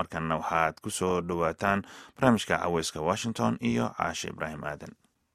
markanna waxaad ku soo dhowaataan barnaamijka caweyska washington iyo caashe ibraahim aadan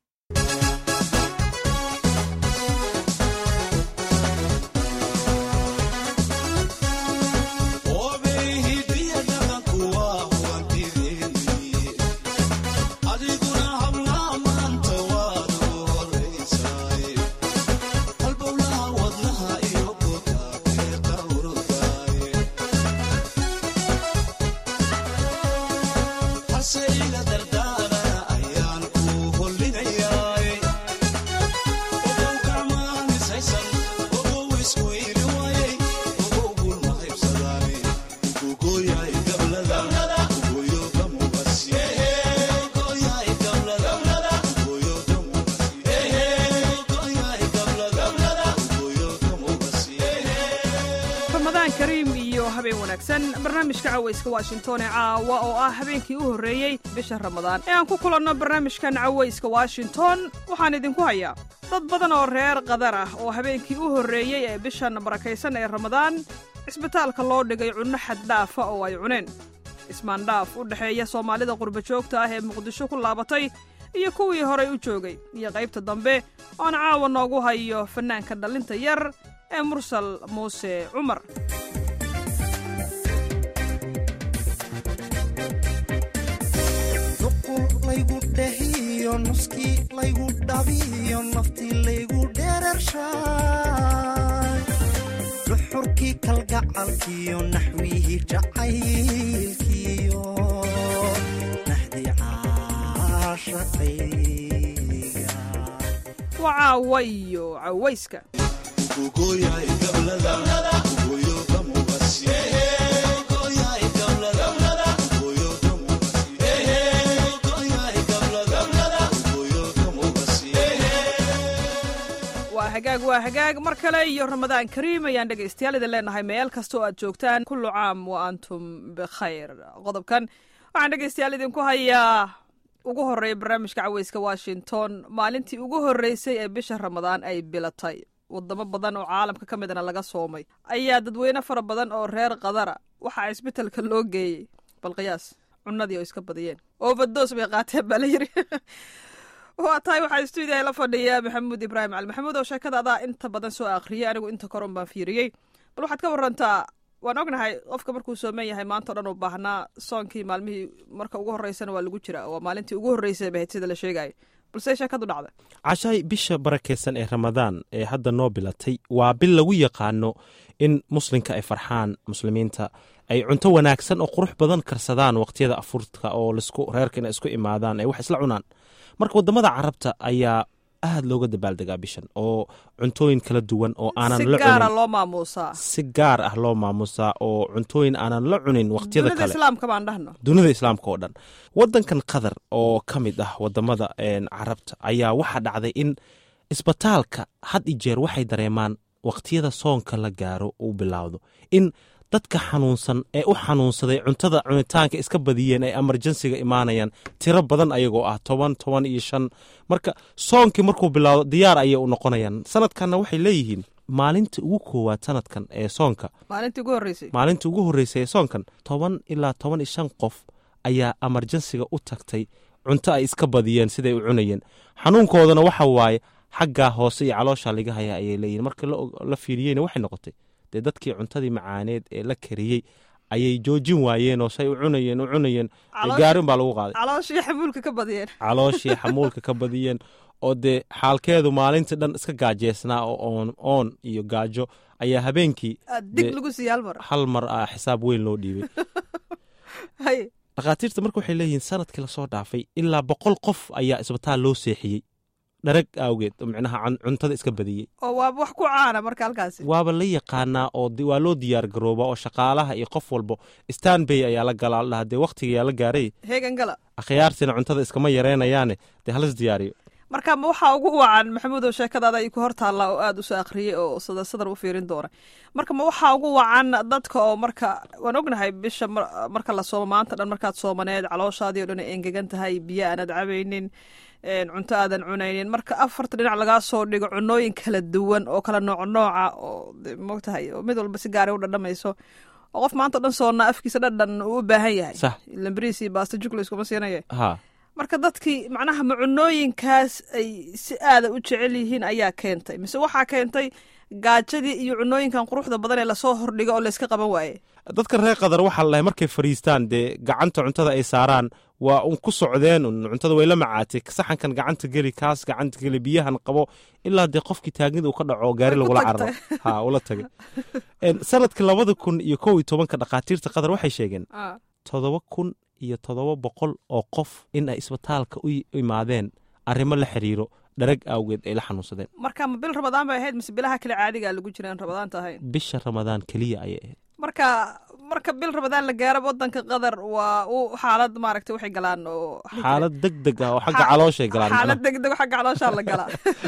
barnaamijka caweyska washington ee caawa oo ah habeenkii u horreeyey bisha ramadaan ee aan ku kulanno barnaamijkan caweyska washington waxaan idinku hayaa dad badan oo reer qadar ah oo habeenkii u horreeyey ee bishan barakaysan ee ramadaan cisbitaalka loo dhigay cunno xaddhaafa oo ay cuneen ismaandhaaf u dhexeeya soomaalida qurbajoogta ah ee muqdisho ku laabatay iyo kuwii horay u joogay iyo qaybta dambe oon caawa noogu hayo fannaanka dhallinta yar ee mursal muuse cumar laygu dhehiyo nuskii laygu dhabiyo naftii laygu dheerarshaay duxurkii kalgacalkiyo naxwihii jacaylkiyo naxdi caashaqayga waa caawayo cawayska hagaag waa hagaag mar kale iyo ramadaan kariim ayaan dhegaystayaal idin leenahay meel kasta oo aad joogtaan kullu caam wa antum bikhayr qodobkan waxaan dhegaystayaal idinku hayaa ugu horreeya barnaamijka caweyska washington maalintii ugu horreysay ee bisha ramadaan ay bilatay wadamo badan oo caalamka ka midna laga soomay ayaa dadweyne fara badan oo reer qadara waxaa cisbitalka loo geeyey bal qiyaas cunadii oo iska badiyeen overdos bay qaateen baa la yiri waa tahay waxaa stuudiyaha la fadhiya maxamuud ibraahim cali maxamuud oo sheekada adaa inta badan soo akhriyay anigu inta koron baan fiiriyey bal waxaad ka warantaa waan ognahay qofka markuu sooman yahay maanta o dhan uu baahnaa soonkii maalmihii marka ugu horreysana waa lagu jira waa maalintii ugu horreysay bahayd sida la sheegayo balse sheekadu dhacda cashaay bisha barakeysan ee ramadaan ee hadda noo bilatay waa bil lagu yaqaano in muslimka ay farxaan muslimiinta ay cunto wanaagsan oo qurux badan karsadaan waqtiyada afurka oo lasku reerka inay isku imaadaan ay wax isla cunaan marka wadamada carabta ayaa aad looga dabaaldegaa bishan oo cuntooyin kala duwan oo aanan la gaara loo maamuusaa si gaar ah loo maamuusaa oo cuntooyin aanan la cunin waqtiyada dunida kale islaamka baan dhahno dunida islaamka oo dhan wadankan qatar oo ka mid ah wadamada carabta ayaa waxaa dhacday in isbitaalka had i jeer waxay dareemaan waqtiyada soonka la gaaro uu bilaawdo in dadka xanuunsan ee u xanuunsaday cuntada cunitaanka iska badiyeen ay emerjensiga imaanayaan tiro badan ayagoo ah toban toban iyo shan marka soonkii markuu bilaado diyaar ayay u noqonayaan sanadkanna waxay leeyihiin maalinta ugu koowaad sanadkan ee soonka maalintii ugu horreysay maalinta ugu horreysay ee soonkan toban ilaa toban iyo shan qof ayaa emerjensiga u tagtay cunto ay iska badiyeen siday u cunayeen xanuunkoodana waxa waaye xaggaa hoose iyo caloosha laga haya ayay leeyihin marka la fiiriyeyna waxay noqotay dee dadkii cuntadii macaaneed ee la kariyey ayay joojin waayeen oo say u cunayeen u cunayeen gaarin baa lagu qaaday calooshii xamuulka ka badiyeen calooshii xamuulka ka badiyeen oo dee xaalkeedu maalintii dhan iska gaajeysnaa oo oon oon iyo gaajo ayaa habeenkii dig lagu siiye hal mar hal mar ah xisaab weyn loo dhiibay hay dhakhaatiirta marka waxay leeyihiin sanadkii lasoo dhaafay ilaa boqol qof ayaa isbitaal loo seexiyey dharag awgeed micnaha cuntada iska badiyey oo waaba wax ku caana marka halkaasi waaba la yaqaanaa oo waa loo diyaar garooba oo shaqaalaha iyo qof walbo stanbay ayaa la galaa ladhaha dee waqtigayaa la gaaray heegan gala akhyaartina cuntada iskama yareynayaane dee halas diyaariyo marka ma waxaa ugu wacan maxamuud oo sheekadaada ay ku hor taallaa oo aada usoo akhriyey oo sadar sadar u fiirin doona marka ma waxaa ugu wacan dadka oo marka waan ognahay bisha marka la soomo maanta dhan markaad soomaneed calooshaadii o dhan ay engegan tahay biyo aanad cabaynin cunto aadan cunaynin marka afarta dhinac lagaa soo dhigo cunooyin kala duwan oo kala nooc nooca oo mogtahay oo mid walba si gaara u dhadhamayso oo qof maanta o dhan soonnaa afkiisa dhadhan uu u baahan yahay sax lambariis iyo baasta jugla iskuma siinaya ha marka dadkii macnaha macunooyinkaas ay si aada u jecel yihiin ayaa keentay mise waxaa keentay gaajadii iyo cunooyinkan quruxda badan ee lasoo hordhigo oo layska qaban waaye dadka reer qadar waxaa lalahay markay fadhiistaan dee gacanta cuntada ay saaraan waa un ku socdeen un cuntada way la macaatay saxankan gacanta geli kaas gacanta geli biyahan qabo ilaa dee qofkii taagnida uu ka dhaco oo gaari Way ku lagula tagtay. cararo ha ula tagay En, sanadkii labada kun iyo kow iyo tobanka dhakhaatiirta qadar waxay sheegeen Ah, toddoba kun iyo toddoba boqol oo qof in ay isbitaalka u i- imaadeen arrimo la xiriiro dharag awgeed ay la xanuunsadeen marka ma bil ramadaan bay ahayd mise bilaha kale caadigaa lagu jira aan ramadaanta ahayn bisha ramadaan keliya ayay ahayd marka marka bil ramadaan la gaaro wadanka qatar waa u xaalad maaragtay waxay galaan oo xaalad deg deg ah oo xagga Xa- calooshay galaan xaalad macnaha. degdeg xagga calooshaa la galaa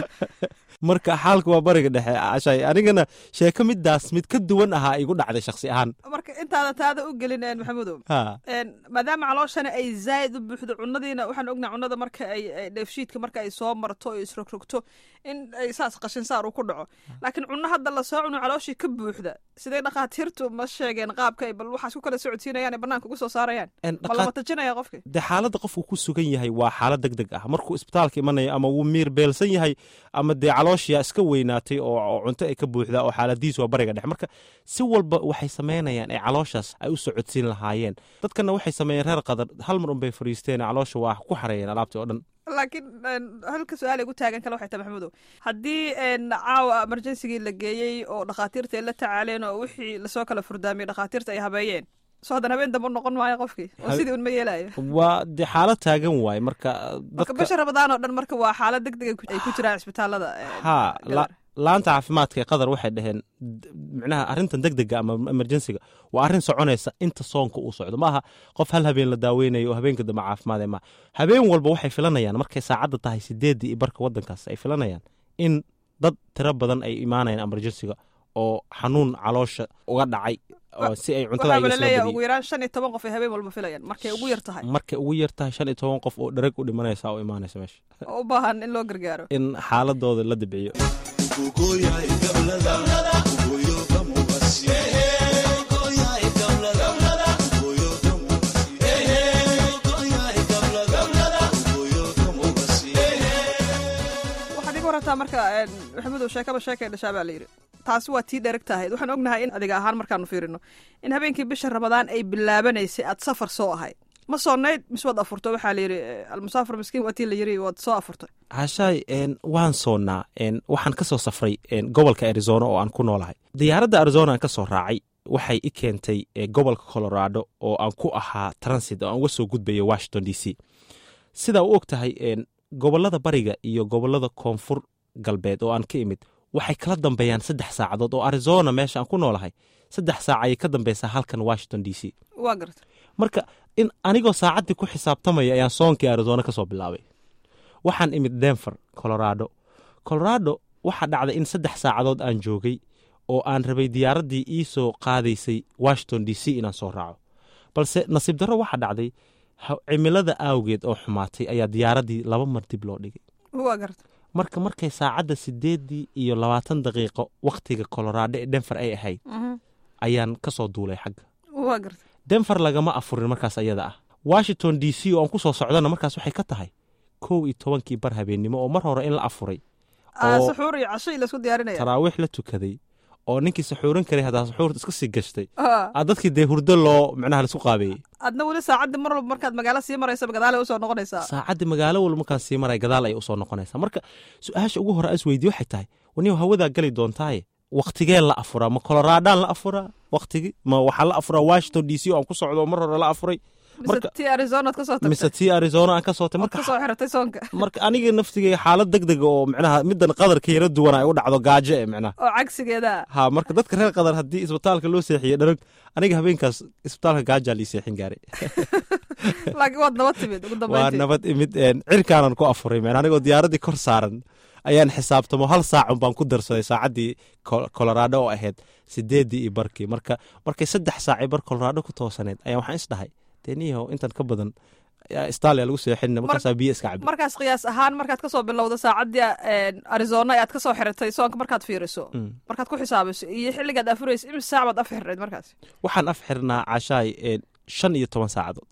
marka xaalka waa bariga dhexe cashay anigana sheeko midaas mid ka duwan ahaa igu dhacday shakhsi ahaan marka intaada taada u gelin een maxamudow ha een maadaama calooshana ay zaa'id u buuxdo cunadiina waxaan ognahay cunada marka ay ay dheefshiidka marka ay soo marto oo isrogrogto in ay saas qashin saar uu ku dhaco laakiin cunno hadda lasoo cuno calooshii ka buuxda sidee dhakhaatiirtu ma sheegeen qaabka ay bal waxaas ku kala socodsiinayaan ee banaanka ugu soo saarayaan En ma dhaqaat- lama tajinaya qofki dee xaaladda qofku ku sugan yahay waa xaalad deg deg ah markuu isbitaalka imanayo ama wuu miir beelsan yahay ama dee calooshiya iska weynaatay oo oo cunto ay ka buuxdaa oo xaaladiisu waa bariga dhexe marka si walba waxay samaynayaan ee calooshaas ay u socodsiin lahaayeen dadkana waxay sameeyeen reer qadar hal mar unbay fadhiisteen caloosha waa ku xareeyeen alaabtii oo dhan laakiin een, halka su-aal ay gu taagan kale waxay tahay maxamudow haddii een, caawa emergensigii la geeyey oo dhakhaatiirta ay la tacaaleen oo wixii lasoo kala furdaamiyey dhakhaatiirta ay habeeyeen so haddana habeen dambe noqon maayo qofkii oo Habe- sidii un ma yeelayo waa dee xaalad taagan waaye marka marka dadka bisha ramadaan oo dhan marka waa xaalad deg deg ay ku jiraan isbitaalada een, ha Qatar. la- laanta caafimaadka ee qadar waxay dhaheen d- micnaha arrintan deg dega ama emergensiga waa arrin soconaysa inta soonka uu socdo maaha qof hal habeen la daaweynayo oo habeenka dambe caafimaad ma habeen walba waxay filanayaan markay saacadda tahay sideedii iyo barka wadankaas ay filanayaan in dad tiro badan ay imaanayaan emergensiga oo xanuun caloosha uga dhacay oo si ay cuntada waxaaba iga la soo leeyahay badiyeen ugu yaraan shan iyo toban qof ay habeen walba filayaan markay ugu yar tahay markay ugu yar tahay shan iyo toban qof oo dharag u dhimanaysa oo imaanaysa meesha oo u baahan in loo gargaaro in xaaladooda la dibciyo waxaad iga warantaa marka een, maxamudow sheekaba sheekay dhashaa baa la yidhi taasi waa tii dhereg tahayd waxaan ognahay in adiga ahaan markaanu fiirino in habeenkii bisha ramadaan ay bilaabanaysay aad safar soo ahayd ma soonayd mise waad afurto waxaa la yidhi eh, almusaafir miskiin waa tii la yidhi waad soo afurtay hashaay n waan soonnaa n waxaan ka soo safray n gobolka arizona oo aan ku noolahay diyaaradda arizona aan ka soo raacay waxay i keentay eh, gobolka colorado oo aan ku ahaa transit oo aan uga soo gudbaya washington d c sidaa u og tahay n gobollada bariga iyo gobollada koonfur galbeed oo aan ka imid waxay kala dambeeyaan saddex saacadood oo arizona meesha aan ku noolahay saddex saac ayay ka dambeysaa halkan washington d c waa garta marka in anigoo saacaddii ku xisaabtamaya ayaan soonkii arizona ka soo bilaabay waxaan imid denver colorado colorado waxaa dhacday in saddex saacadood aan joogay oo aan rabay diyaaraddii ii soo qaadaysay washington d c inaan soo raaco balse nasiib darro waxaa dhacday ha- cimilada awgeed oo xumaatay ayaa diyaaraddii laba mar dib loo dhigay waa garta marka markay saacadda sideedii iyo labaatan daqiiqo wakhtiga colorado ee denver ay ahayd Mhm. ayaan ka soo duulay xagga waa garta denver lagama afurin markaas ayada ah washington d c oo aan ku soo socdana markaas waxay ka tahay kow iyo tobankii bar habeennimo oo mar hore in la afuray Ah, oo- suxuur iyo casho laisku diyaarinaya taraawiix la tukaday oo ninkii saxuuran karay haddaa saxuurta iska sii gashtay Ah, aa dadkii dee hurdo loo micnaha laisku qaabeeyey adna weli saacaddii mar walba markaad magaalo sii maraysa gadaale usoo noqonaysaa saacaddii magaalo walba markaan sii maray gadaal ayay usoo noqonaysaa marka su-aasha ugu hore as weydiye waxay tahay waniyow hawadaa geli doontaaye waktigee la afuraa ma coloradaan la afuraa waktigi ma waxaa la afuraa washington d c oo aan ku socdo oo mar hore la afuray mise marka- tii arizonaad ka soo mise tagtay tii arizona aan ka sootay ood marka ka soo xiratay soonka marka aniga naftigay xaalad deg dega oo micnaha middan qadarka yara duwan ay u dhacdo gaajo e micnaha oo cagsigeeda ha marka dadka reer qadar haddii isbitaalka loo seexiye dharag aniga habeenkaas isbitaalka gaajaa lii seexin gaaray laakiin waad nabad timid ugu waa dambeyntii nabad imid een, cirkaanan ku afuray meen anigoo diyaaraddii kor saaran ayaan xisaabtamo hal saacun baan ku darsaday saacaddii Col- colorado oo ahayd sideedii iyo barkii marka markay saddex saacay bar colorado ku toosaneed ayaa waxaan is dhahay dee niyahow intan ka badan stalia lagu seexinina markaasaa biyo iska cabi markaas qiyaas ahaan markaad kasoo bilowda saacaddii arizona ee aad kasoo xiratay soonka markaad fiiriso markaad ku xisaabiso iyo xilligaad afuraysa imis saac baad af xirnayd markaas waxaan af xirnaa cashaay shan iyo toban saacadood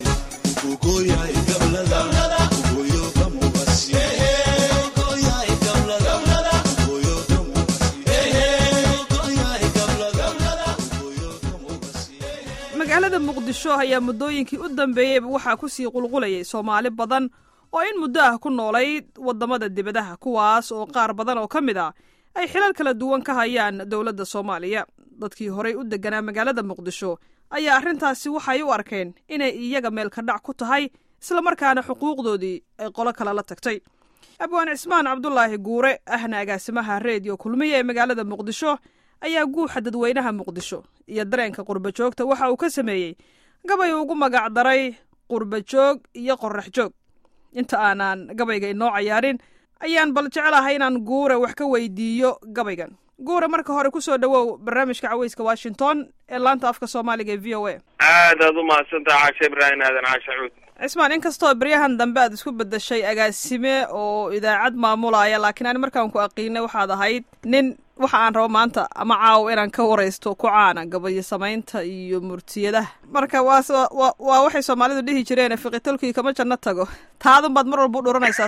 magaalada muqdisho ayaa muddooyinkii u dambeeyeyba waxaa ku sii qulqulayay soomaali badan oo in muddo ah ku noolayd waddamada dibadaha kuwaas oo qaar badan oo ka mid ah ay xilal kala duwan ka hayaan dowladda soomaaliya dadkii horey u degganaa magaalada muqdisho ayaa arrintaasi waxay u arkeen inay iyaga meelka dhac ku tahay islamarkaana xuquuqdoodii ay qolo kale la tagtay abwaan cismaan cabdulaahi guure ahna agaasimaha reediyo kulmiya ee magaalada muqdisho ayaa guuxa dadweynaha muqdisho iyo dareenka qurbajoogta waxa uu ka sameeyey gabay ugu magac daray qurbajoog iyo qorax joog inta aanaan gabayga inoo cayaarin ayaan bal jecelahay inaan guure wax ka weydiiyo gabaygan guure marka hore kusoo dhowow barnaamijka caweyska washington ee laanta afka soomaaliga ee v o a aadaad u mahadsantaha caashe ibraahim aadan caashe cuud cismaan inkastoo beryahan dambe aad isku bedeshay agaasime oo idaacad maamulaya laakiin ani markaan ku aqiinay waxaad ahayd nin waxa aan rabo maanta ama caawo inaan ka waraysto ku caana gabayo samaynta iyo murtiyadaha marka waas waa waxay soomaalidu dhihi jireen fiqitolkii kama janno tago taadun baad mar walba u dhuranaysaa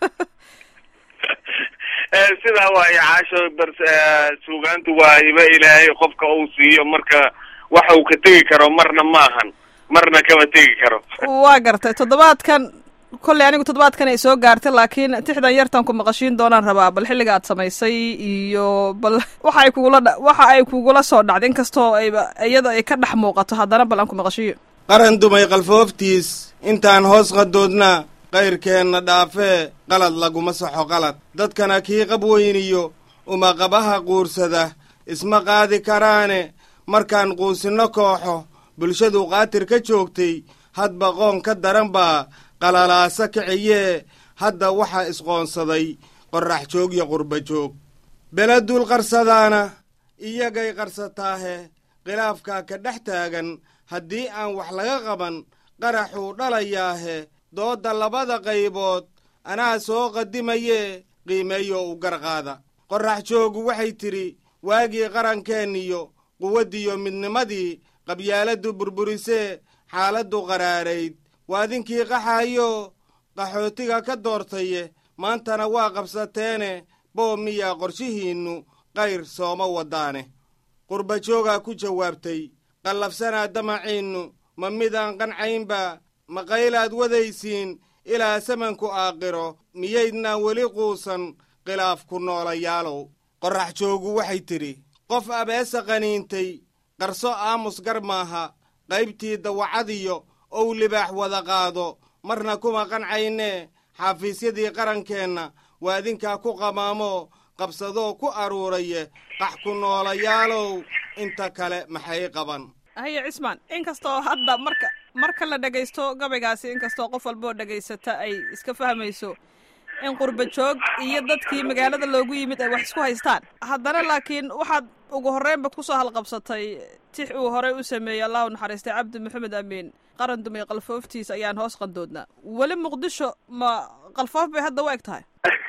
sidaa waayo caasho bar suugaantu waa hiba ilaahay qofka uu siiyo marka waxa uu ka tegi karo marna maahan marna kama tegi karo waa gartay toddobaadkan kolley anigu toddobaadkan ay soo gaartay laakiin tixdan yartan ku maqashiin doonaan rabaa bal xilliga aad samaysay iyo bal waxa ay kugula waxa ay kugula soo dhacday inkastoo ayba iyada ay ka dhex muuqato haddana bal aan ku maqashiyo qaran dumay qalfooftiis intaan hoos qadoodna qayrkeenna dhaafee qalad laguma saxo qalad dadkana kii qab weyniyo uma qabaha quursada isma qaadi karaane markaan quusinno kooxo bulshadu qaatir ka joogtay hadba qoon ka daran baa qalalaasa kiciyee hadda waxaa isqoonsaday qorrax joog iyo qurba joog beladuul qarsadaana iyagay qarsataahe khilaafkaa ka dhex taagan haddii aan wax laga qaban qaraxuu dhalayaahe doodda labada qaybood anaa soo qadimayee qiimeeyo u garqaada qorrax joogu waxay tidhi waagii qarankeeniyo quwaddiyo midnimadii qabyaaladdu burburisee xaaladdu qaraarayd waadinkii qaxaayo qaxootiga ka doortaye maantana waa qabsateene boo miyaa qorshihiinnu qayr sooma waddaane qurbajoogaa ku jawaabtay qallafsanaa damaciinnu ma midaan qancaynba ma qaylaad wadaysiin ilaa samanku aaqiro miyaydnaan weli quusan khilaaf ku noolayaalow qorrax joogu waxay tidhi qof abeesa qaniintay qarso aamus gar maaha qaybtii dawacadiyo ow libaax wada qaado marna kuma qancaynee xaafiisyadii qarankeenna waadinkaa ku qamaamoo qabsadoo ku aruuraye qax ku noolayaalow inta kale maxay qaban haye cismaan inkastoo hadda marka marka la dhegaysto gabaygaasi inkastoo qof walboo dhegaysata ay iska fahmayso in qurba joog iyo dadkii magaalada loogu yimid ay wax isku haystaan haddana laakiin waxaad ugu horreynba kusoo halqabsatay tix uu horey u sameeyey allah u naxariistay cabdi maxamed amiin qaran dumay qalfooftiis ayaan hoos qandoodnaa weli muqdisho ma qalfoof bay hadda u eg tahay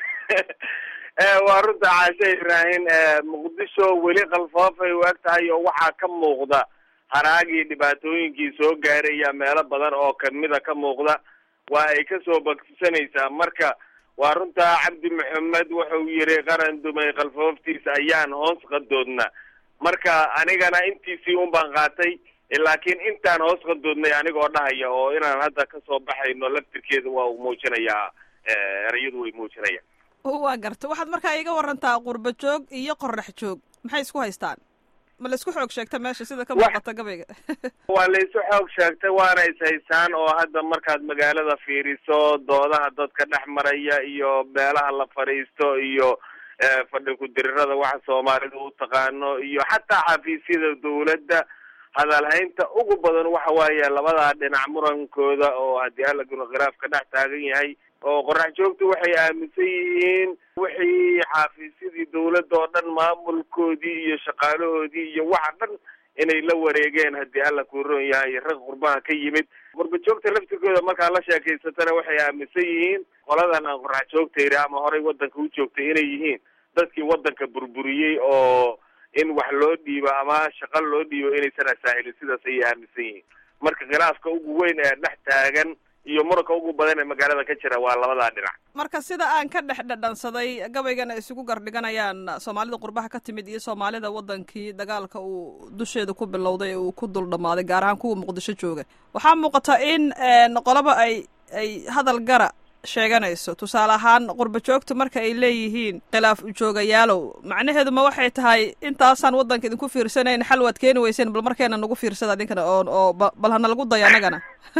waa runta caashe ibraahim muqdisho weli qalfoofay u eg tahay oo waxaa ka muuqda haraagii dhibaatooyinkii soo gaaraya meelo badan oo kamida ka muuqda waa ay kasoo bagsanaysaa marka waa runtaa cabdi maxamed wuxuu yidhi qaran dumay qalfooftiisa ayaan hoos qadoodna marka anigana intiisii un baan qaatay laakiin intaan hoos qadoodnay anigoo dhahaya oo inaan hadda kasoo baxayno laftirkeeda waa uu muujinayaa erayadu way muujinayaan waa garta waxaad markaa iga warantaa qurba joog iyo qorax joog maxay isku haystaan ma la isku xoog sheegta meesha sida ka muuqata gabayga waa la isu xoog sheegtay waana is-haysaan oo hadda markaad magaalada fiiriso doodaha dadka dhex maraya iyo meelaha la fadhiisto iyo fadhi ku-dirirada waxa soomaalidu u taqaano iyo xataa xafiisyada dawladda hadalhaynta ugu badan waxa waaye labadaa dhinac murankooda oo haddii halaguna khilaaf ka dhex taagan yahay oo qorax joogtu waxay aaminsan yihiin wixii xaafiisyadii dawladda oo dhan maamulkoodii iyo shaqaalahoodii iyo waxa dhan inay la wareegeen haddii alla kuuroon yahay rag qurbaha ka yimid qurba joogta laftigooda markaa la sheekaysatana waxay aaminsan yihiin qoladan aan qorax joogta yidhi ama horay waddanka u joogtay inay yihiin dadkii waddanka burburiyey oo in wax loo dhiibo ama shaqo loo dhiibo inaysan asaahilin sidaas ayay aaminsan yihiin marka khilaafka ugu weyn ee dhex taagan iyo muranka ugu badan ee magaalada ka jira waa labadaa dhinac marka sida aan ka dhex dhadhansaday gabaygan ay isugu gardhiganayaan soomaalida qurbaha ka timid iyo soomaalida wadankii dagaalka uu dusheeda ku bilowday ee uu ku dul dhammaaday gaar ahaan kuwa muqdisho jooga waxaa muuqata in qolaba ay ay hadal gara sheeganayso tusaale ahaan qurba joogta marka ay leeyihiin khilaaf ujoogayaalow macnaheedu ma waxay tahay intaasaan waddanka idinku fiirsanayn xal waad keeni weyseen bal markeena nagu fiirsada idinkana oo oo bal hana lagu dayo annagana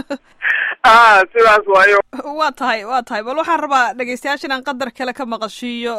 a sidaas waayo waa tahay waa tahay bal waxaan rabaa dhegeystayaasha inaan qadar kale ka maqashiiyo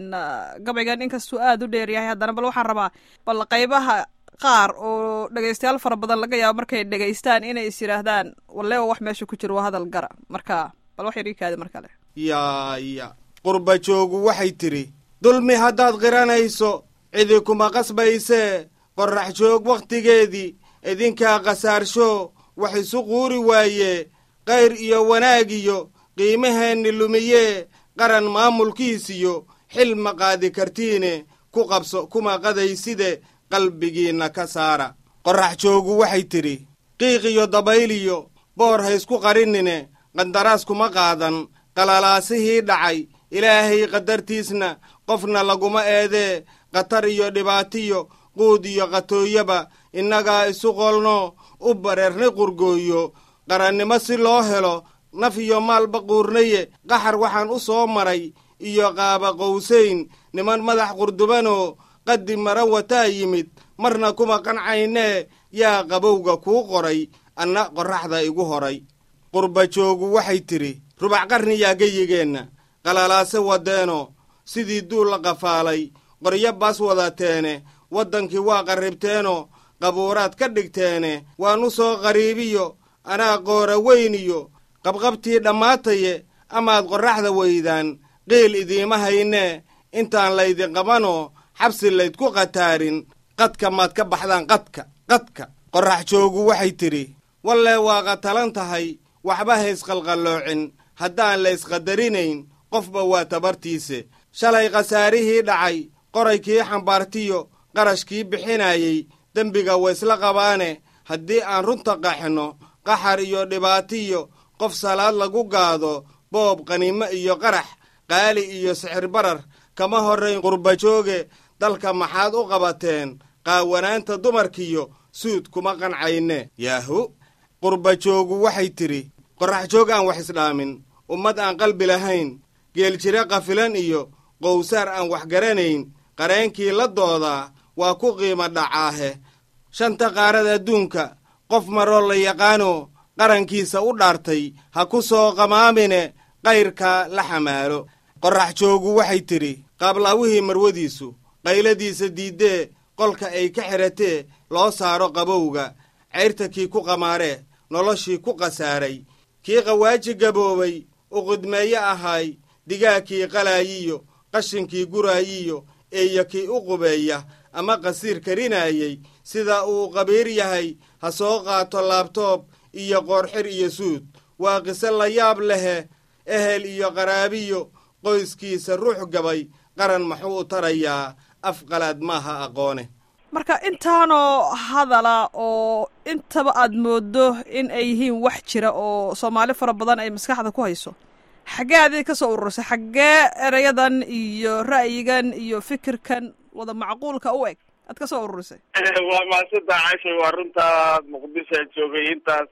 gabaygan inkastuu aada u dheer yahay haddana bal waxaan rabaa bal qaybaha qaar oo dhegeystayaal fara badan laga yaabo markay dhegeystaan inay is yidhaahdaan waleewa wax meesha ku jiro waa hadal gara marka bal wax yar ii kaadi mar kale yaaya qurba joogu waxay tidhi dulmi haddaad qiranayso cidi kuma qasbaysee qorrax joog wakhtigeedii idinkaa khasaarsho wax isu quuri waayee qayr iyo wanaag iyo qiimaheenni lumiyee qaran maamulkiisiyo xil ma qaadi kartiine ku qabso kuma qadayside qalbigiinna ka saara qorrax joogu waxay tidhi qiiq iyo dabayliyo boor ha isku qarinine qandaraas kuma qaadan qalalaasihii dhacay ilaahay qadartiisna qofna laguma eedee khatar iyo dhibaatiyo quud iyo qatooyaba innagaa isu qolno u bareernay qurgooyo qarannimo si loo helo naf iyo maalba quurnaye qaxar waxaan u soo maray iyo qaaba qowsayn niman madax qurdubanoo qaddi mara wataa yimid marna kuma qancaynee yaa qabowga kuu qoray anna qorraxda igu horay qurba joogu waxay tidhi rubac qarniyaa geyigeenna qalalaase wadeeno sidii duul la qafaalay qoryo baas wadateene waddankii waa qarribteeno qabuuraad ka dhigteene waan u soo qariibiyo anaa qoora weyniyo qabqabtii dhammaataye amaad qorraxda weydaan qiil idiima haynee intaan laydin qabanoo xabsi laydku qataarin qadka maad ka baxdaan qadka qadka qorrax joogu waxay tidhi wallee waa qatalan tahay waxba haysqalqalloocin haddaan la ysqadarinayn qofba waa tabartiise shalay khasaarihii dhacay qoraykii xambaartiyo qarashkii bixinayey dembiga waysla qabaane haddii aan runta qaxno qaxar iyo dhibaatiyo qof salaad lagu gaado boob qaniimo iyo qarax qaali iyo sixir barar kama horrayn qurbajooge dalka maxaad u qabateen qaawanaanta dumarkiyo suud kuma qancayne yaahu qurbajoogu waxay tidhi qorrax joog aan wax isdhaamin ummad aan qalbi lahayn geeljire qafilan iyo qowsaar aan wax garanayn qareenkii la doodaa waa ku qiimo dhacaahe shanta qaarad adduunka qof maroo la yaqaano qarankiisa u dhaartay ha ku soo qamaamine qayrka la xamaalo qorrax joogu waxay tidhi qaablawihii marwadiisu qayladiisa diiddee qolka ay ka xidhatee loo saaro qabowga cayrta kii ku qamaaree noloshii ku khasaaray kii qawaaji gaboobay uqudmeeye ahaay digaagkii qalaayiyo qashinkii guraayiyo eeya kii u qubeeya ama qasiir karinaayey sida uu qabiir yahay ha soo qaato laabtoob iyo qoorxir iyo suud waa qiso la yaab lehe ehel iyo qaraabiyo qoyskiisa ruux gabay qaran maxuu u tarayaa afqalaad maaha aqoone marka intaanoo hadala oo intaba aad mooddo in ay yihiin wax jira oo soomaali fara badan ay maskaxda ku hayso xaggee adii ka soo ururisay xaggee erayadan iyo ra'yigan iyo fikirkan wada macquulka u eg aad ka soo ururisay waa maasanta cashay waa runta muqdisho joogay intaas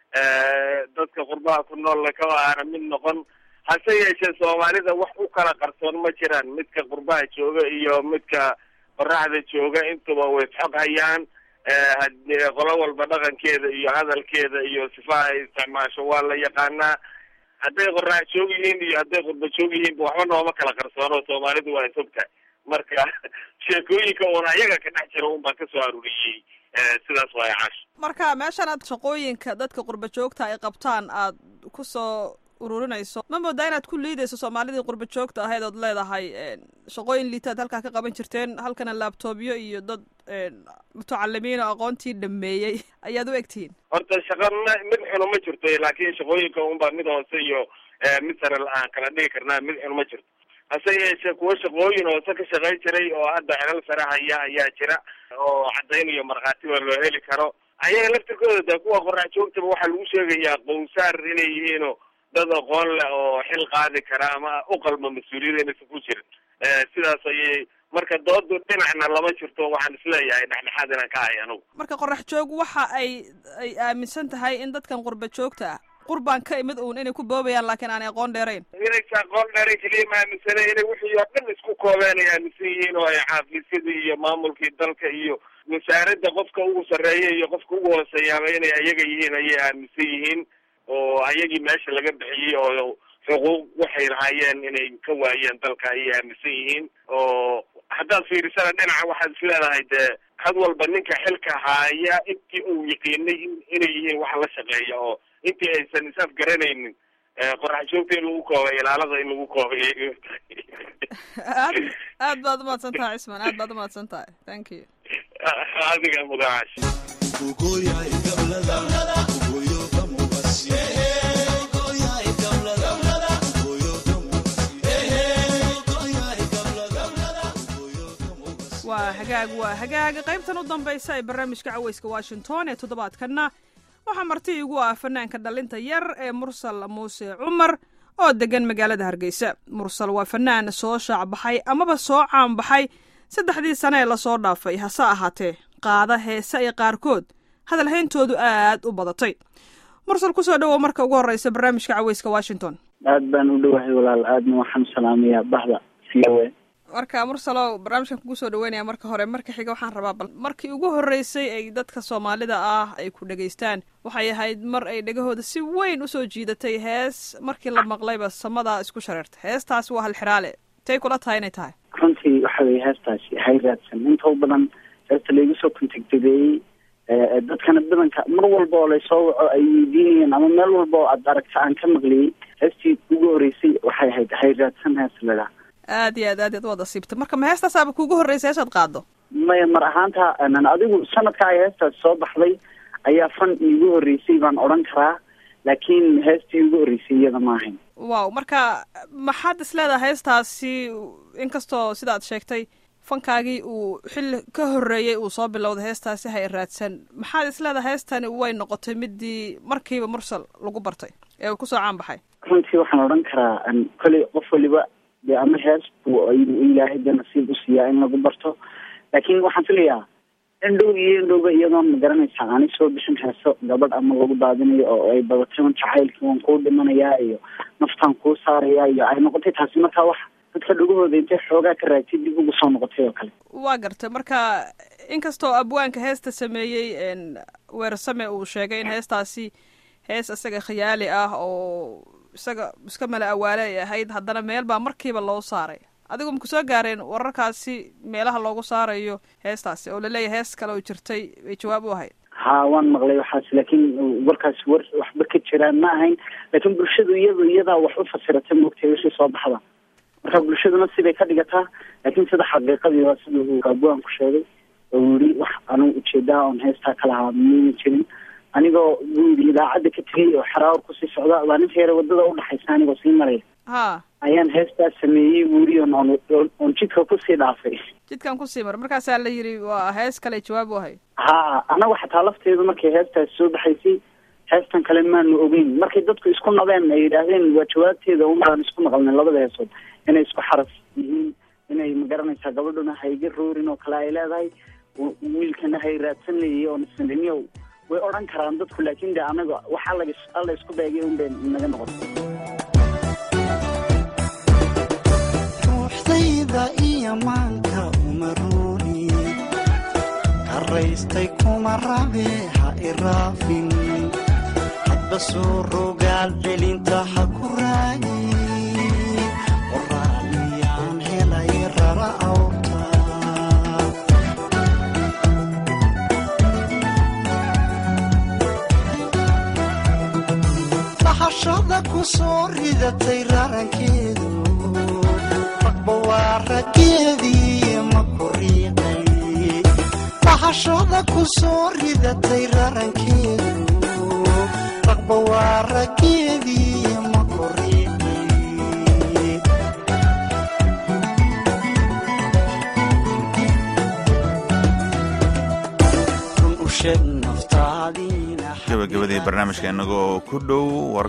dadka qurbaha ku noolle kama aana mid noqon hase yeeshee soomaalida wax u kala qarsoon ma jiraan midka qurbaha jooga iyo midka qoraxda jooga intuba way isxog hayaan qolo walba dhaqankeeda iyo hadalkeeda iyo sifaha ay isticmaasho waa la yaqaanaa hadday qorax joog yihiin iyo hadday qurba joog yihiinba waxba nooma kala qarsoono soomaalidu waa isogtahay marka sheekooyinka uun ayaga ka dhex jira un baan kasoo aruuriyey sidaas waaya cash marka meeshan aad shaqooyinka dadka qurba joogta ay qabtaan aad ku soo ururinayso ma moodaa inaad ku liidayso soomaalidii qurba joogta ahayd ood leedahay shaqooyin liitaad halkaa ka qaban jirteen halkana laabtoobyo iyo dad mutacalimiin oo aqoontii dhameeyey ayaad u egtihiin horta shaqa ma mid xuno ma jirto laakiin shaqooyinka unbaa mid hoose iyo mid sare aan kala dhigi karnaa mid xuno ma jirto hase yeeshee kuwa shaqooyin hoose ka shaqayn jiray oo hadda xelal sare haya ayaa jira oo caddayn iyo markhaatiba loo heli karo ayaga laftirkooda de kuwa qorax joogtaba waxaa lagu sheegayaa qowsaar inay yihiino dad aqoon leh oo xil qaadi kara ama u qalma mas-uuliyada inaysan ku jirin sidaas ayay marka doodu dhinacna lama jirto waxaan isleeyahay dhexdhexaad inaan ka hay anugu marka qorax joog waxa ay ay aaminsan tahay in dadkan qurba joogta ah qurbaan ka imid uun inay ku boobayaan laakiin aanay aqoon dheerayn inaysa aqoon dheerayn keliya ma aaminsana inay wixii oo dhan isku koobeen ay aaminsan yihiin oo ay xaafiisyadii iyo maamulkii dalka iyo wasaaradda qofka ugu sarreeya iyo qofka ugu hooseeyaaba inay ayaga yihiin ayay aaminsan yihiin oo ayagii meesha laga bixiyey oo xuquuq waxay lahaayeen inay ka waayeen dalka ayay aaminsan yihiin oo haddaad fiirisana dhinaca waxaad is leedahay dee had walba ninka xilka haaya intii uu yaqiinay inay yihiin wax la shaqeeya oo intii aysan is afgaranaynin qorax joogta in lagu koobay ilaalada in lagu koobay aad aad baad umahadsan tahay cisman aad baad umahadsan tahay thank you adiga mudaash waa hagaag waa hagaag qaybtan u dambaysa ee barnaamijka caweyska washington ee toddobaadkanna waxaa marti igu ah fanaanka dhalinta yar ee mursal muuse cumar oo degan magaalada hargeysa mursal waa fanaan soo shaacbaxay amaba soo caanbaxay saddexdii sane ee lasoo dhaafay hase ahaatee qaada heese ay qaarkood hadalhayntoodu aad u badatay mursal kusoo dhowow marka ugu horreysa barnaamijka caweyska washington aad baan u dhowahay walaal aadna waxaan salaamayaa bahda v o a marka mursalow barnaamijkan kugu soo dhaweynaya marka hore marka xiga waxaan rabaa bal markii ugu horreysay ay dadka soomaalida ah ay ku dhegaystaan waxay ahayd mar ay dhegahooda si weyn usoo jiidatay hees markii la maqlayba samadaa isku shareerta heestaasi waa halxiraale tay kula tahay inay tahay runtii waxa weye heestaasi hay raadsan inta u badan heesta laygu soo contactadeeyey dadkana badanka mar walba oo laysoo waco ay weydiinayeen ama meel walba oo aad aragta aan ka maqliyey heestii ugu horreysay waxay ahayd hay raadsan hees ladaa aad iyo aad aad yaad u wada siibta marka ma heestaasaaba kuugu horreysay heesaad qaado maya mar ahaanta adigu sanadka ay heestaasi soo baxday ayaa fan iigu horreysay baan odhan karaa laakiin heestii iigu horreysay iyada ma ahayn wow marka maxaad is leedahay heestaasi inkastoo sidaad sheegtay fankaagii uu xilli ka horreeyey uu soo bilowday heestaasi hay raadsan maxaad is leedahay heestani way noqotay midii markiiba mursal lagu bartay ee uu kusoo caan baxay runtii waxaan odhan karaa kolley qof waliba de ama hees buu ilaahay de nasiib u siiyaa in lagu barto laakiin waxaan filayaa indhow iyo indhowba iyadoon ma garanaysaa aanay soo bixin heeso gabadh ama lagu daadinayo oo ay badatay un jacaylkii waan kuu dhimanayaa iyo naftaan kuu saarayaa iyo ay noqotay taasi markaa wax dadka dhagahooda intay xoogaa ka raagtay dib ugu soo noqotay oo kale waa gartay marka inkastoo abwaanka heesta sameeyey weersame uu sheegay in heestaasi hees isaga khiyaali ah oo isaga iska mala awaale ay ahayd haddana meel baa markiiba loo saaray adigu maku soo gaareen wararkaasi meelaha loogu saarayo heestaasi oo laleeyahay hees kale oo jirtay bay jawaab u ahayd ha waan maqlay waxaas laakiin warkaasi war waxba ka jiraan ma ahayn laakiin bulshadu iyadu iyadaa wax u fasiratay moogtay wixii soo baxda marka bulshaduna siday ka dhigataa laakiin sida xaqiiqadii waa sida uu abwaan ku sheegay oo yidhi wax anugu ujeedaa oon heestaa ka lahaa mayna jirin anigoo buu yidhi idaacadda ka tegay oo xaraawar kusii socda baa ninka yare wadada udhaxaysa anigoo sii maraya ha ayaan heestaa sameeyey buu yidhi on on oon jidka kusii dhaafay jidkan kusii mar markaasaa la yidhi waa hees kale jawaab u ahayd ha anagu xataa lafteedu markay heestaasi soo baxaysay heestan kale maanu ogeyn markay dadku isku nabeen ay yidhaahdeen waa jawaabteeda unbaan isku maqalnay labada heesood inay isku xaras yihiin inay magaranaysaa gabadhuna hayga roorin oo kale ay leedahay wiilkana hay raadsan leeyay oo nisniniyow way odhan karaan dadku laakin de anaga waxa lag alla isku beegay un bay naga noqotay ruuxdayda iyo maanka uma rooni karaystay kuma rabe ha iraafin hadba soo rogaal celinta ha ku raagi qoraaliyaan helay rara awta lahashada ku soo ridatay rarankeedu ragba waa raggeedii ma ku riiqay lahashada ku soo ridatay rarankeedu ragba waa raggeedii ma ku riiqay run u sheeg naftaadiina gabagabadii barnaamijka inagoo ku dhow war